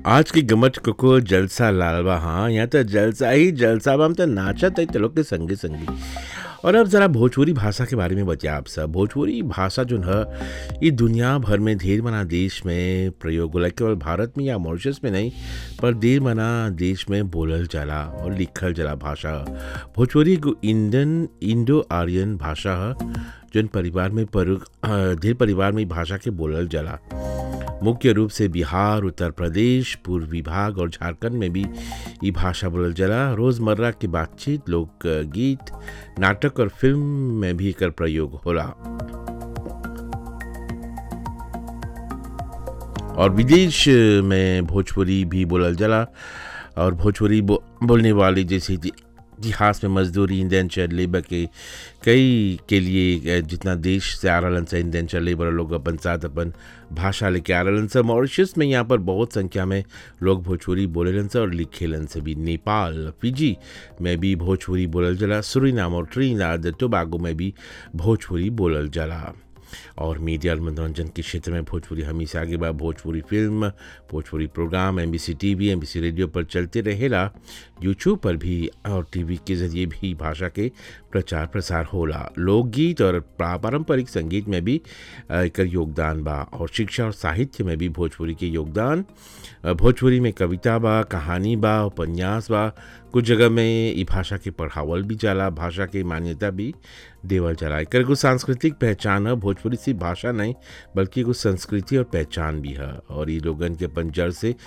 आज की गमत को जलसा लालवा हाँ यहाँ तो जलसा ही जलसा बा हम तो नाचत है लोग के संगे संगी और अब ज़रा भोजपुरी भाषा के बारे में बतिया आप सब भोजपुरी भाषा जो है ये दुनिया भर में ढेर मना देश में प्रयोग होला केवल भारत में या मॉरिशस में नहीं पर ढेर मना देश में बोलल जाला और लिखल जाला भाषा भोजपुरी एगो इंडियन इंडो आर्यन भाषा है जौन परिवार में पर ढेर परिवार में ई भाषा के बोलल जाला मुख्य रूप से बिहार उत्तर प्रदेश पूर्वी भाग और झारखंड में भी ये भाषा बोलल जाला रोज़मर्रा की बातचीत लोक गीत नाटक और फिल्म में भी एकर प्रयोग होला और विदेश में भोजपुरी भी बोलल जाला और भोजपुरी बो, बोलने वाले जैसे इति- इतिहास में मजदूरी इंडेंचर लेबर के कई के लिए जितना देश से आ रहलन से इंडेंचर लेबर लोग अपन साथ अपन भाषा लेके आ रहलन से मॉरिशस में यहाँ पर बहुत संख्या में लोग भोजपुरी बोलेलन से और लिखेलन से भी नेपाल फिजी में भी भोजपुरी बोलल जाला सुरीनाम और ट्रीनाद टोबागो में भी भोजपुरी बोलल जाला और मीडिया और मनोरंजन के क्षेत्र में भोजपुरी हमेशा आगे बा Bhojpuri film Bhojpuri programme M B C T V M B C radio पर चलते रहेला यूट्यूब पर भी और टीवी के जरिए भी भाषा के प्रचार प्रसार होला लोकगीत और पा- पारंपरिक संगीत में भी अ, एकर योगदान बा और शिक्षा और साहित्य में भी भोजपुरी के योगदान अ, भोजपुरी में कविता बा कहानी बा उपन्यास बा कुछ जगह में ई भाषा के पढ़ावल भी जाला भाषा के मान्यता भी देवल जाला एकर एगो सांस्कृतिक पहचान है भोजपुरी सिर्फ भाषा नहीं बल्कि एगो संस्कृति और पहचान भी है और ये लोगन के अपन जड़ से